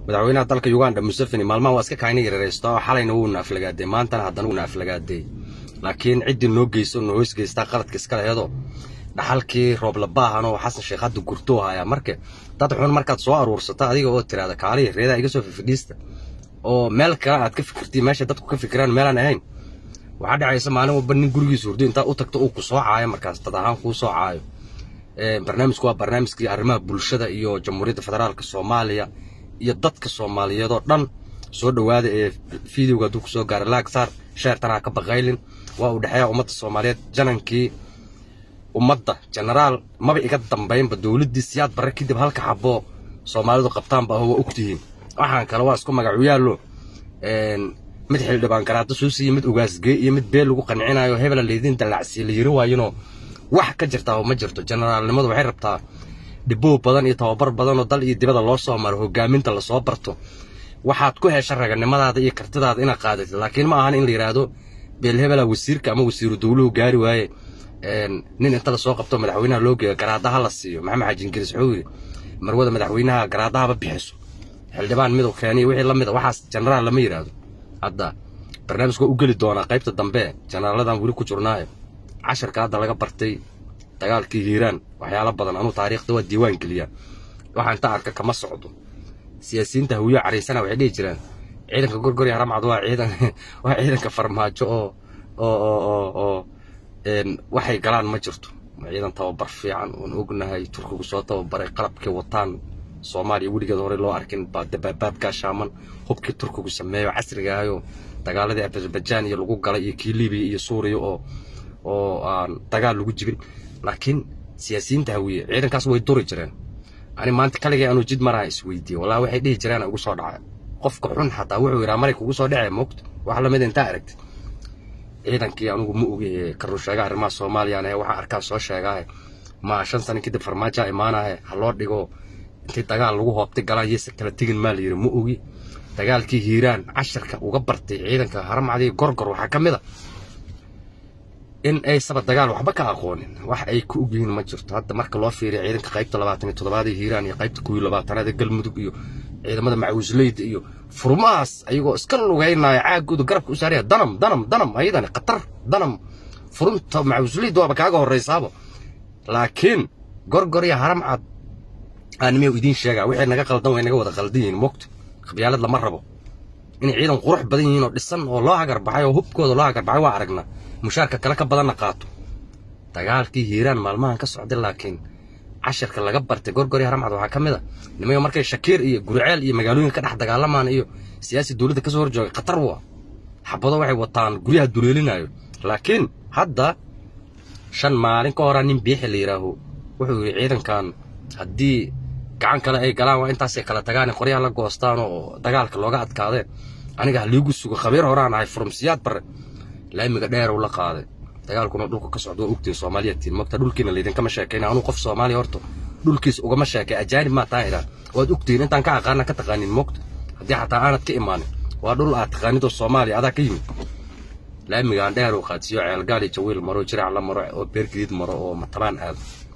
madaxweynaha dalka uganda museveni maalmaha waa iska kaayna yararaysto oo xalayna wuuna aflagaaday maantana haddana wuuna aflagaaday laakiin ciddii noo geyso noo hoos geystaa qaladka iskale iyadoo dhaxalkii rooblabaahan oo xasan sheekh hadda gurtoo hayaa marka dad xun markaad soo aruursato adiga oo tiraada kaaliya reedaa iga soo fifidhiista oo meel kale aad ka fikirtiin meesha dadku ka fikiraan meelaan ahayn waxaa dhacaysa maalin walba nin gurigiisa hurdo intaad u tagto uu ku soo caayo markaas dad ahaan kuu soo caayo barnaamijku waa barnaamijkii arrimaha bulshada iyo jamhuuriyadda federaalka soomaaliya iyo dadka soomaaliyeed oo dhan soo dhowaada ee fideoga hadduu kusoo gaara laagsaar sheertan ha ka baqaylin waa uu dhexeeya ummadda soomaaliyeed janankii ummadda genaraal maba iga dambaynba dowladdii siyaad barre kadib halka xaboo soomaalidu qabtaanba aho waa ogtihiin waxaan kale waa isku magacu yaallo mid xildhibaan garaado soo siiye mid ugaasgee iyo mid beel lagu qancinayo hebela laydin dallacsiye la yiri waayinoo wax ka jirtaa ma jirto generaalnimadu waxay rabtaa dhiboo badan iyo tababar badan oo dal iyo dibada loo soo maro hogaaminta lasoo barto waxaad ku hesha raganimadaada iyo kartidaada inaad qaadatid laakiin ma ahan in la yidhaahdo beelhebela wasiirka ama wasiiru dowluhu gaari waaye nin inta lasoo qabto madaxweynaha loo geeyo garaadaha la siiyo maxamed xaji ingiriis wuxuu yidhi marwada madaxweynaha garaadahaba bixiso xildhibaan miduu keeniyo wixii la mida waxaas genaraal lama yidhaahdo hadda barnaamijku waa u geli doonaa qaybta dambe jenaraaladan weli ku jirnaayo casharka hadda laga bartay dagaalkii hiiraan waxyaalo badan anuu taariikhda waa diiwaan geliyaa waxaa inta arka kama socdo siyaasiyiinta hawiyo cariisana waxay dhihi jiraan ciidanka gorgorya haramcad waa ciidan waa ciidanka farmaajo oo oo oo oo oo waxay galaan ma jirto ciidan tababar fiican oon ognahay turkigu soo tababaray qalabkii wataan soomaaliya weligeed hore loo arkin dabaabaad gaashaaman hubkii turkigu sameeyo casrigahayo dagaaladii azerbajaan iyo lagu galay iyo kii libiya iyo suuriya oo oo aan dagaal lagu jibin laakiin siyaasiyiinta hawiye ciidankaas way duri jireen ani maanta kaligay anuu jid maraha isweydiiye wallahi waxay dhihi jireen ugu soo dhacay qofka xun xataa wuxuu yidhaa maray kugu soo dhacay moogta wax lamid intaa aragtid ciidankii anugu ma ogi karuu sheega arrimaha soomaaliyaan ee waxaan arkaa soo sheegaahe ma shan sano kadib farmaajoa imaanahe ha loo dhigo intii dagaal lagu hoobtay galaan yeyse kala tegin maa la yidhi ma ogi dagaalkii hiiraan casharka uga bartay ciidanka haramcadii gorgor waxaa ka mid a in aysaba dagaal waxba ka aqoonin wax ay ku og yihiin ma jirto hadda marka loo fiiriya ciidanka qaybta labaatan iyo toddobaad ee hiiraan iyo qaybta kuwii labaatanaad ee galmudug iyo ciidamada macawisleyda iyo furmahaas ayagoo iska lugaynaya caagooda garabka u saaraya danam danam danam ayadani khatar danam furunta macawisleyda waaba kaaga horraysaaba laakiin gorgor iyo haram cad aanimiyau idiin sheegaa wixii naga qaldan way naga wada qaldan yihiin mogta qabyaalad lama rabo inay ciidan qurux badan yihiin oo dhisan oo loo hagarbaxay oo hubkooda loo hagarbaxay waa aragnaa mushaarka kale ka badanna qaato dagaalkii hiiraan maalmahan ka socday laakiin casharka laga bartay gorgor iyo haramcad waxaa ka mid a nimanka markay shakiir iyo guriceel iyo magaalooyinka ka dhex dagaalamaan iyo siyaasi dowladda kasoo horjoogay khatar waa xabado waxay wataan guryaha duleelinayo laakiin hadda shan maalin ka horaa nin biixi la yidhaaho wuxuu yidhi ciidankan haddii gacan kale ay galaan waa intaasay kala tagaan qoryaha la goostaan oo dagaalka looga adkaadeen aniga haliigu sugo khabiir horaan ahay furumsiyaad bare laamiga dheer uu la qaaday dagaalkuna dhulka ka socdo waa ogtiin soomaaliyatiin mogta dhulkiina laydinkama sheekayna anuu qof soomaaliya horta dhulkiis ugama sheekay ajaanib maa taa idhaa waad ogtiin intaan ka aqaana ka taqaanin mogta haddii xataa aanad ka imaanin waa dhul aad taqaanid oo soomaaliya adaa ka yimid laamigaan dheer uu qaadsiiyo ceelgaal iyo jawiil maro jirac la maro oo beergadiid maro oo matabaan aado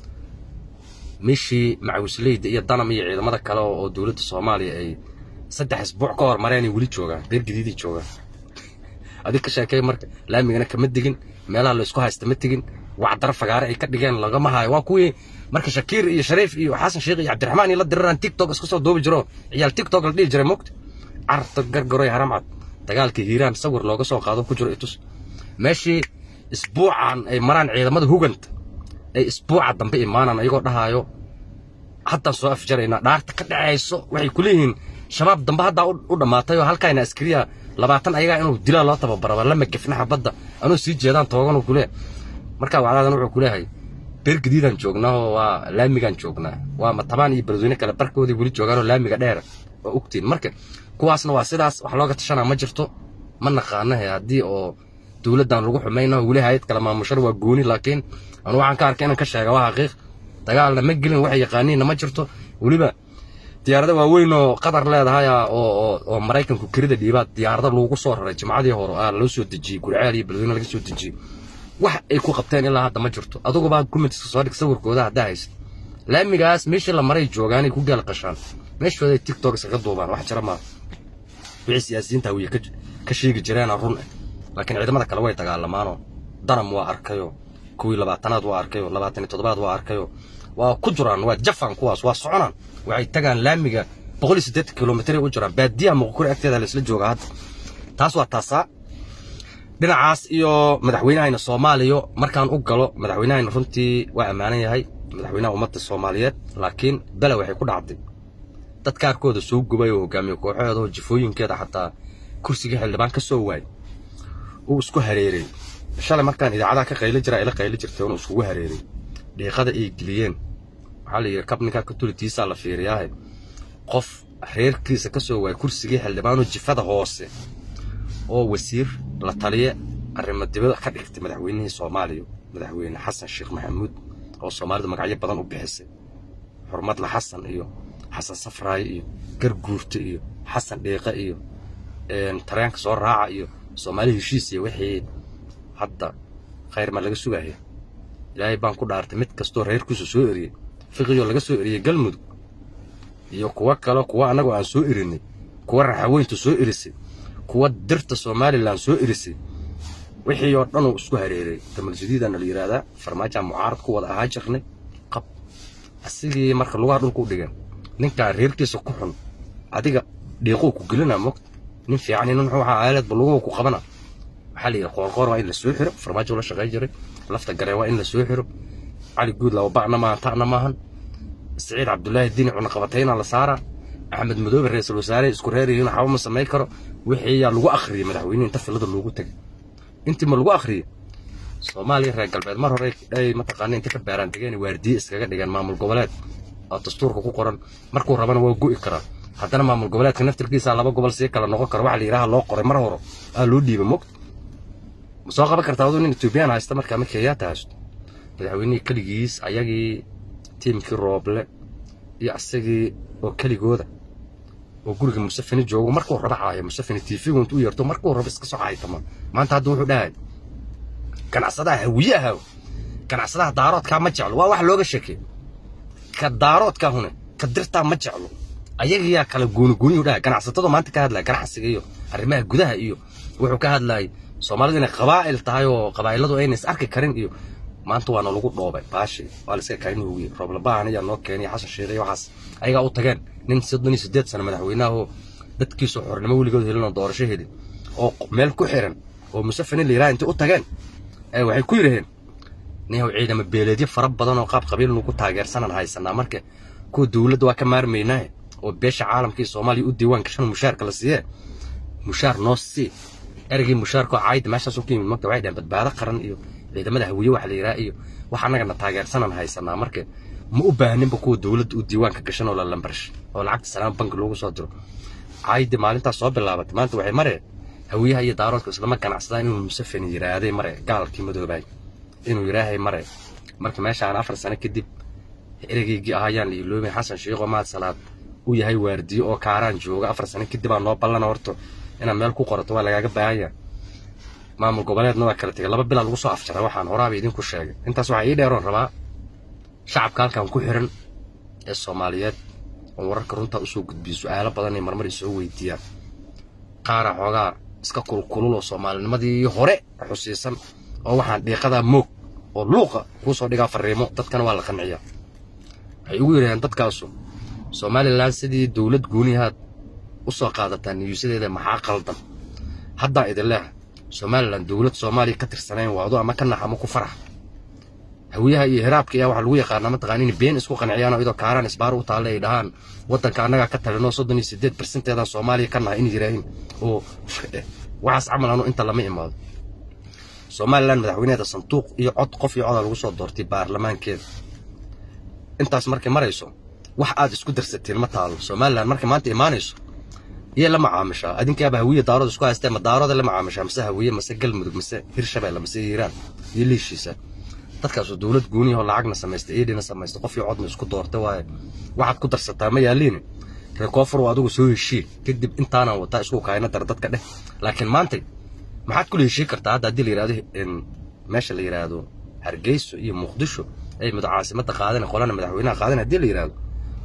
mishii macawisleyda iyo danam iyo ciidamada kale oo dowladda soomaaliya ay saddex isbuuc ka hor mareenay weli joogaan beergadiiday joogaan adig ka sheekay marka laamigana kama digin meelaha la isku haysta ma tegin wacdar fagaare ay ka dhigeen lagama hayo waa kuwii marka shakiir iyo shariif iyo xasan sheekh iyo cabdiraxmaan iyo la diraraan tiktok iska soo duubi jiro ciyaal tiktok la dhihi jiray mogta carta gargaroy haramcad dagaalkii hiiraan sawir looga soo qaado ku jiro itus meeshii isbuucan ay maraan ciidamada huganta ay isbuuca dambe imaanaan ayagoo dhahaayo haddaan soo afjaraynaa dhaarta ka dhacayso waxay ku leeyihiin shabaab dambe haddaa u dhammaatay oo halkaayna askariya labaatan ayagaa inuu dilaa loo tababaraba lama gefna xabadda anuu sii jeedaan tooganuu kulee markaa wacdaadan wuxuu kuleeyahay beergadiidaan joognaa oo waa laamigaan joognaa waa matabaan iyo beledweyne kale barkoodii weli joogaanoo laamiga dheera oo ogtiin marka kuwaasna waa sidaas wax looga tashanaa ma jirto ma naqaanahe haddii oo dowladdan lagu xumaynaho weli hayad kale maamushada waa gooni laakiin anu waxaan ka arkay inaan ka sheega waa xaqiiq dagaalna ma gelin waxay yaqaaniinna ma jirto weliba diyaarada waaweyn oo qatar leedahay oo oo maraykanku kerida dhiibaad diyaarada lagu soo raray jimcadii hore aa loo soo dejiyey gurceel iyo beledweyne laga soo dejiyey wax ay ku qabteen ilaa hadda ma jirto adugubaa kumitiska soo dhig sawirkooda haddaa haysa laamigaas meeshii la maray joogaanay ku gaal qashaan meeshooday tiktok iskaga duubaan wax jira maaha wixii siyaasiyiinta hawiye ka sheegi jireena run ah laakiin ciidamada kale way dagaalamaanoo danam waa arkayo kuwii labaatanaad waa arkayo labaatan iyo toddobaad waa arkayo waa ku jiraan waa jafan kuwaas waa soconaan waxay tagaan laamiga boqol iyo siddeetan kilomitr u jiraan baadiyaha muqukuri agteeda laisla jooga hadda taas waa taasaa dhinacaas iyo madaxweynahayna soomaaliya markaan u galo madaxweynahayna runtii waa ammaanan yahay madaxweynaha ummadda soomaaliyeed laakiin bele waxay ku dhacday dad kaarkooda soo gubay oo hogaamiye kooxeeda oo jifooyinkeeda xataa kursigii xildhibaan ka soo waayay uu isku hareeray shalay markaan idaacadaha ka qayli jiraa ila qayli jirtay inuu iskugu hareeray dhiiqada ay geliyeen waxaa la yidhi kab ninkaa ka tulitiisaa la fiiriyaahe qof reerkiisa ka soo waayay kursigii xildhibaanoo jifada hoose oo wasiir la taliye arrimo dibada ka dhigtay madaxweynihii soomaaliya madaxweyne xasan sheekh maxamuud oo soomaalida magacyo badan u bixisay xurmadla xasan iyo xasan safraaye iyo garguurta iyo xasan dhiiqe iyo tareenka soo raaca iyo soomaali heshiis iyo wixii hadda khayr ma laga sugaya ilaahay baan ku dhaartay mid kastoo reerkiisu soo eriyey fiqiyoo laga soo eriyey galmudug iyo kuwo kale kuwa annagoo aan soo erinay kuwa raxaweyntu soo erisay kuwa dirta somalilan soo erisay wixii oo dhanuu isku hareeray damaljudiidana la yidhaahdaa farmaajaa mucaarad ku wada ahaa jirnay qab asigii marka lugaha dhulku u dhigeen ninkaa reerkiisa ku xun adiga dhiiquu ku gelina mogta nin fiican nin wuxuu ahaa aaladba luguhu ku qabana waxaa la yidhi qoorqoor waa in la soo xiro farmaajo la shaqay jiray lafta garee waa in la soo xiro cali guud laba bacna maahan ta'na maahan siciid cabdulaahi diini cunaqabatayna la saaraa axmed madoobe ra-iisul wasaare isku reerihiin waxba ma samayn karo wixii yaa lagu akhriyey madaxweyne inta filada loogu tegay intii ma lagu akhriyey soomaaliya reer galbeed mar hore ay mataqaana inta ka baaraan degeen waardiye iskaga dhigeen maamul goboleed oo dastuurka ku qoran markuu rabana waa go'i karaa haddana maamul goboleedka naftirkiisa laba gobol sii kala noqon karo waxa la yidhaha loo qoray mar hore aa loo dhiibay mogt ma soo qaban kartaa aduu nin etoobiyaan haysta markaa ma kenyaata haysto madaxweynihii keligiis ayagii tiimkii rooble iyo asagii oo keligooda oo guriga musafini joogo markuu raba caaya musafini tiifigu intuu yeerto markuu rabo iska soo caaytama maanta hadda wuxuu dhahay ganacsadaha hawiyaha ganacsadaha daaroodkaa ma jeclo waa wax looga sheekey ka daaroodkaa hune ka dirtaa ma jeclo ayagiyaa kala goonigooniyuu dhahay ganacsatadu maanta ka hadlaya ganacsiga iyo arrimaha gudaha iyo wuxuu ka hadlayay soomaalidu inay qabaa'il tahay oo qabaa'iladu ayna is arki karin iyo maanta waana lagu dhoobay baashi waa la iska karin huwiye rooblabaahan ayaa noo keenay xasan sheekh iyo waxaas ayagaa u tageen nin soddon iyo siddeed sano madaxweynaha oo dadkiisu xornimo weligood helin oo doorasho helin oo meel ku xiran oo musafini la yidhaha intay u tageen ee waxay ku yidhaheen niyow ciidamo beeleedyo fara badan oo qaab qabiil lagu taageersanan haysanaa marka kuwa dowladda waa ka maarmaynaahe oo beesha caalamkii soomaaliya u diiwaan gashan mushaarka la siiyee mushaar noo sii erigii mushaarkoo caayda meeshaas u ka yimid magta waxay dhaheen badbaado qaran iyo ciidamada hawiye waxa la yidhaha iyo wax annagana taageersanan haysanaa marka ma u baahninba kuwa dowladda u diiwaanka gashan oo la lambarsh oo lacagta salaam banki loogu soo diro caaydi maalintaas soo bilaabatay maanta waxay mareen hawiyaha iyo daaroodka islama ganacsadaan inuu musafini yidhaahday mare gaalkii madoobaay inuu yidhaahay mare marka meeshaan afar sano kadib eregeygii ahaayaan la iloomay xasan sheekh oo maad salaad u yahay waardiyo oo kaaraan jooga afar sano kadib aa noo ballana horto inaad meel ku qorato waa lagaaga baahanya maamul goboleedna waa kala tegay laba bilaa lagu soo afjaray waxaan horaaba idinku sheegay intaas waxaa ii dheeroon rabaa shacabka halkan ku xiran ee soomaaliyeed oo wararka runtaa usoo gudbiyo su-aalo badan ay marmar isoo weydiiyaan qaara xoogaa iska kulkulul oo soomaalinimadii hore xusiisan oo waxaan dhiiqadaa moog oo luuqa kuu soo dhigaa fariimo dadkana waa la qanciyaa waxay ugu yidhahdeen dadkaasu somalilan sidii dowlad goonihaad u soo qaadataa niyuusadeeda maxaa qaldan haddaa idin leeha somalilan dowlad soomaaliya ka tirsanayn waado ama ka nax ama ku farax hawiyaha iyo hiraabka ayaa waxaa lagu yaqaanaa mataqaan in been isku qanciyaan oo idoo kaaraan isbaar u taalle ay dhahaan waddanka annagaa ka talinoo soddon iyo siddeed barsenteedaan soomaaliya ka nahay in yiraahin oo waxaas camal anu inta lama imaado somalilan madaxweyneeda sanduuq iyo cod qof iyo codaa lagu soo doortay baarlamaankeeda intaas markay marayso wax aad isku darsateen ma taalo somalilan markay maanta imaanayso iyay la macaamishaa adinkaaba hawiye daarood isku haystee ma daarooda la macaamishaa mase hawiye mase galmudug mase hirshabeelle mase hiiraan iyo liishiisa dadkaasoo dowlad gooniyahoo lacagna samaystay eedhina samaystay qof iyo codna isku doorta waaye waxaad ku darsataa ma yaaliine reer koonfur waa adigu soo heshiin kadib intaanaan wataa isku kaayna dar dadka dheh laakiin maantay maxaad kula heshiin kartaa hadda haddii la yidhahdo meesha la yidhaahdo hargeyso iyo muqdisho ay mid caasimadda qaadan qolana madaxweynaha qaadan haddii la yidhahdo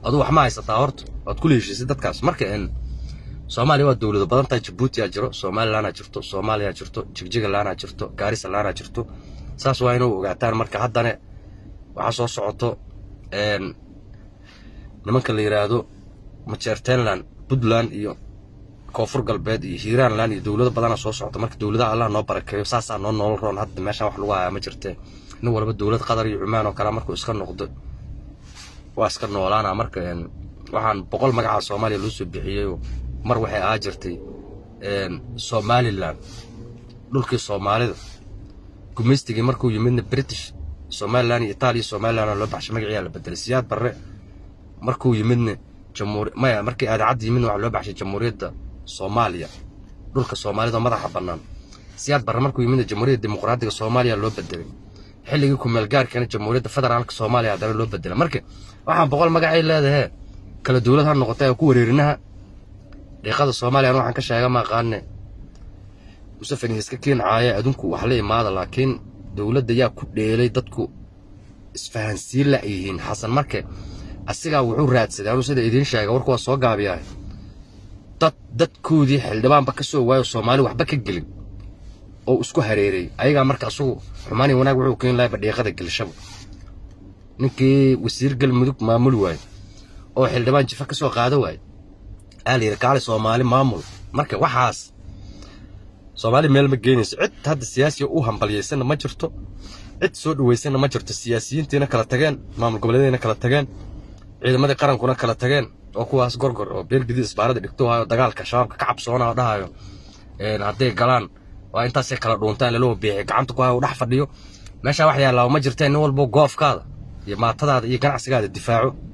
aduu wax ma haysataa horta waad kula heshiisay dadkaas marka en soomaaliya waa dowlado badan tahay jabuutiyaa jiro somalilanaa jirto soomaaliyaa jirto jigjigalanaa jirto gaarisalanaa jirto saas waa inuu ogaataan marka haddana waxaa soo socoto nimanka la yidhaahdo majeertenland puntland iyo koonfur galbeed iyo hiiraanland iyo dowlado badana soo socota marka dowladaha allah noo barakeeyo saasaa noo nool roon hadda meeshaan wax lagu hayaa ma jirtee nin walba dowlad qatar iyo cumaan oo kale markuu iska noqdo waa iska noolaana marka waxaan boqol magaca soomaaliya loo soo bixiyeyoo mar waxay ahaa jirtay somalilan dhulkii soomaalida gumaystigii markuu yimidna british somalilan iyo itaaliya somalilan loo baxshay magaciyaa la bedelay siyaad barre markuu yimidna jamhuuri maya markii aadacadda yimidna waxaa loo baxshay jamhuuriyadda soomaaliya dhulka soomaalida madaxa bannaan siyaad barre markuu yimidna jamhuuriyadda dimuqraadiga soomaaliya loo bedelay xilligii kumeelgaarkana jamhuuriyadda federaalka soomaaliya haddana loo bedelay marka waxaan boqol magacay leedahe kala dowlad ha noqotay ee ku wareerinaha dhiiqada soomaaliya waxaan ka sheega maaqaane musafani iska keencaaye adunku wax la imaada laakiin dowladda yaa ku dheelay dadku isfahansiin la yihiin xasan marke asigaa wuxuu raadsaday anuu sida idiin sheega warku waa soo gaabiyahay dad dadkoodii xildhibaanba ka soo waayo soomaali waxba ka gelin oo isku hareereeyey ayagaa marka asugu xumaani wanaag wuxuu keeni lahay badhiiqada gelshaba ninkii wasiir galmudug maamuli waaye oo xildhibaan jifa ka soo qaada waaye aa la yidhi kaali soomaali maamul marka waxaas soomaali meel ma geenayso cid hadda siyaasiya u hambalyaysanna ma jirto cid soo dhawaysanna ma jirto siyaasiyiintiina kala tageen maamul goboleedyadina kala tageen ciidamadii qarankuna kala tageen oo kuwaas gorgor oo beelgidii isbaarada dhigto hayo dagaalka shabaabka ka cabsoona oo dhahayo hadday galaan waa intaasay kala dhuuntaan laloo biixi gacanta ku hayo dhex fadhiyo meeshaa wax yaallaa ma jirteen nin walbo goofkaada iyo maatadaada iyo ganacsigaada difaaco